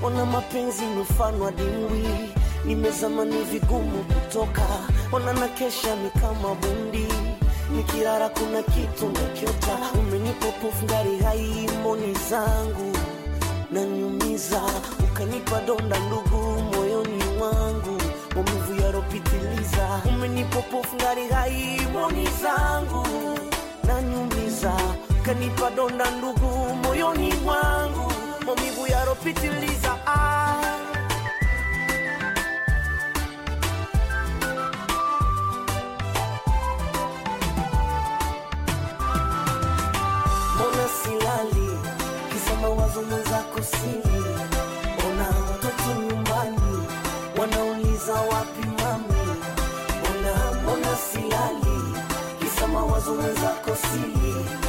ona mapenzi mfano wa dimbwi, nimezama ni vigumu kutoka, ona na kesha ni kama bundi, nikilala kuna kitu nakiota, umenipa pofu ngari hai mboni zangu nanyumiza, ukanipa donda ndugu moyoni mwangu, maumivu yaropitiliza, umenipa pofu ngari hai mboni zangu nanyumiza, ukanipa donda ndugu moyoni mwangu, maumivu yaropitiliza ah. mbona silali kisa mawazo mwenzako sili ona watoto nyumbani wanauliza wapi mami mbona mbona silali kisa mawazo mwenzako sili